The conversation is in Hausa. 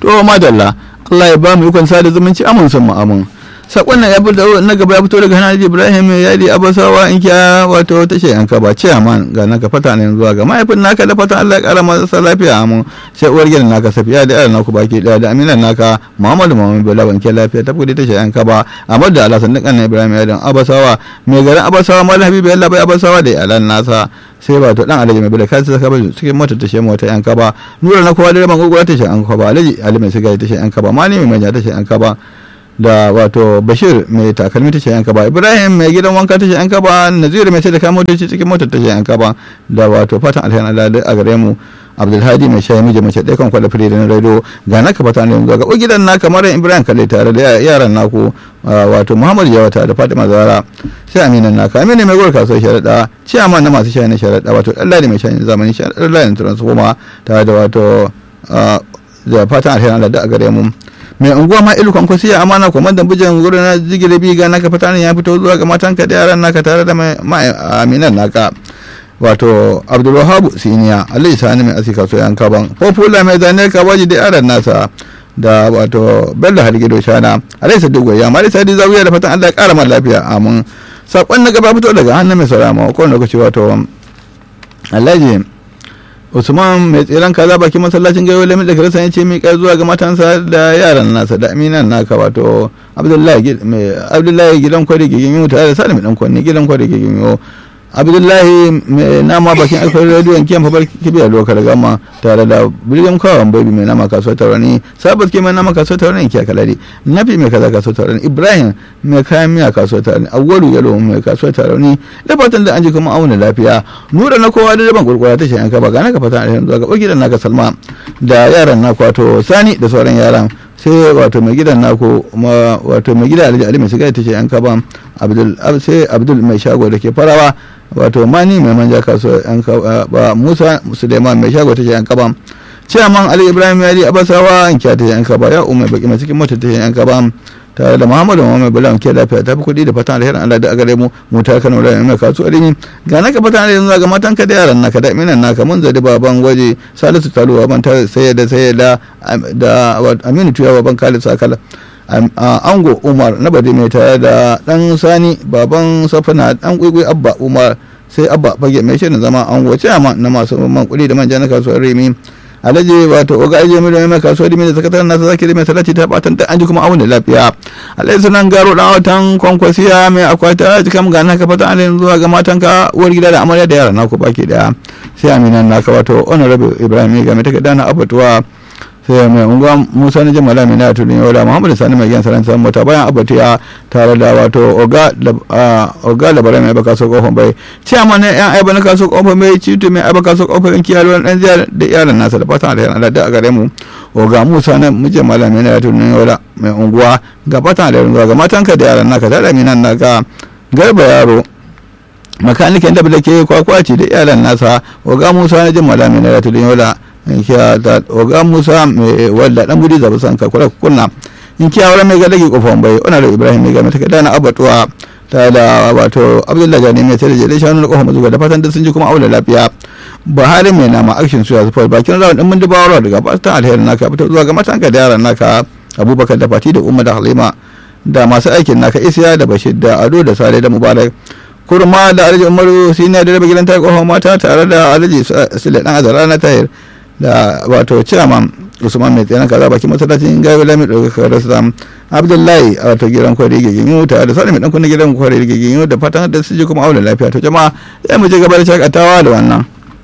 to madalla Allah ya ba mu ikon sada zumunci amun sun mu amun sakon nan ya fito na gaba ya fito daga hannun ibrahim ya yi abasawa in kiya wato tashe yanka ba ce man ga naka fata ne zuwa ga mahaifin naka da fatan allah ya kara masa lafiya amin sai uwar gidan naka safiya da yaran naku baki daya da aminan naka muhammadu muhammadu bala ban ke lafiya ta kudi tashe yanka ba amma da alasan dukkan ibrahim ya dan abasawa mai garin abasawa malam habibu yalla bai abasawa da iyalan nasa sai ba to dan alaji mai bada kansa saka ba cikin mota tashe mota yanka ba nura na kowa da ban gugura tashe yanka ba alaji ali mai siga tashe yanka ba mani mai manja tashe yanka ba da wato bashir mai takalmi ta yanka ba ibrahim mai gidan wanka ta yanka ba naziru mai sai da kamo motoci cikin motar ta yanka ba da wato fatan alheri Allah a gare mu abdulhadi mai shayi miji mace ɗaya kan kwada fili da na rado ga naka fata ne ga gabo gidan na kamar ibrahim kalle tare da yaran naku wato muhammadu jawata da fatima zara sai aminan naka amina mai gwar kasuwar sharaɗa ciyaman na masu shayi na sharaɗa wato ɗallari mai shayi zamani ɗallari na transformer tare da wato da fatan alheri Allah da a gare mu mai unguwa ma ilu kwankwasi ya amana kwamandan bijin wurin na jigile biga naka fita ne ya fito zuwa ga matanka da yaran naka tare da mai aminan naka wato abdulwahabu siniya alai sani mai asika so yanka ban popula mai zane kawaji da yaran nasa da wato bello haligido shana alai sadu goya ma alai sadi zawiya da fatan allah ya kara man lafiya amin sakon na gaba fito daga hannun mai saurama ko lokaci wato alhaji usman mai tseren kaza bakin masallacin gayo lamin da kirista ya ce mai kai zuwa ga matansa da yaran nasa da aminan naka wato abdullahi gidan kwari gigin yi tare da sani mai dan kwanne gidan kwari gigin yi abdullahi mai nama bakin alfahar rediyon kiyan fabar kibiyar lokar gama tare da billion kawan baby mai nama kasuwar taurani sabat ke mai nama kasuwar taurani kiya kalari nafi mai kaza kasuwar taurani ibrahim mai kayan miya kasuwar taurani awwalu yalo mai kasuwar taurani da fatan da an ji kuma auna lafiya nura na kowa da daban kurkura ta shayan ka ba gane ka fatan alheri zuwa ga ɓogi da naka salma da yaran na wato sani da sauran yaran sai wato mai gidan naku wato mai gida alhaji ali mai shiga ta ce yan kaba abdul sai abdul mai shago da ke farawa wato mani mai manja kasuwa yan kaba musa suleiman mai shago ta ce yan kaba ciyaman ali ibrahim yari abasawa in kya ta yan kaba ya umar baki mai cikin mota ta yan kaba tare da muhammadu muhammad bala ke lafiya ta fi kuɗi da fatan alherin allah da agare mu mu ta kano da mai kasuwa rimi ga naka fatan alherin zuwa ga matanka da yaran naka da minan naka mun zadi baban waje salisu taluwa ban ta saye da saye da da aminu tuya baban khalid sakala ango umar na bade mai tare da dan sani baban safana dan kwaikwayi abba umar sai abba fage mai shirin zama ango ce na masu man kuɗi da manja na kasuwar rimi alhaji wato oga aje mai mai kasuwa dimi da sakataren nasa zaki mai salati ta batan ta an ji kuma abun da lafiya alhaji sunan garo dan watan kwankwasiya mai akwata cikin ga naka fata alhaji zuwa ga matanka uwar gida da amarya da yara naku baki daya sai aminan naka wato honorable ibrahim ga mai takarda na abatuwa sai mai unguwa musa na jamala mai na tudun yau da muhammadu sani mai gyan saran samun mota bayan abatiya tare da wato oga labarai mai baka so kofin bai ciyama na yan aiba na kaso kofin bai cito mai aiba kaso kofin kiyar dan ziyar da iyalan nasa da fatan alherin allah da a gare mu oga musa na muje malam mai na tudun yau da mai unguwa ga fatan alherin zuwa ga matanka da yaran naka da minan naka garba yaro makanikin da ke kwakwaci da iyalan nasa oga musa na jin malam mai na tudun yau da inkiya da oga musa mai wadda dan gudi zabi san ka kula kunna inkiya wala mai gadagi kofan bai ona da ibrahim mai gami take dana abatuwa ta da wato abdullahi gani mai tare da shanu na kofan mazuga da fatan da sun ji kuma aula lafiya buhari mai nama action suya support bakin rawan din mun dubawa daga fatan alheri naka fito zuwa ga matanka da yaran naka abubakar da fati da umma da halima da masu aikin naka isiya da bashir da ado da sale da mubarak kurma da alhaji umaru siniya da rabe gidan ta kofan mata tare da alhaji sule dan azara na tahir da wato chairman usman mai tsaye kaza baki masallacin gayo lami ɗaukakar rasa abdullahi a wato gidan kwari giginyu tare da sani mai ɗan kunna gidan kwari giginyu da fatan da su ji kuma aure lafiya to jama'a sai mu je gaba da shakatawa da wannan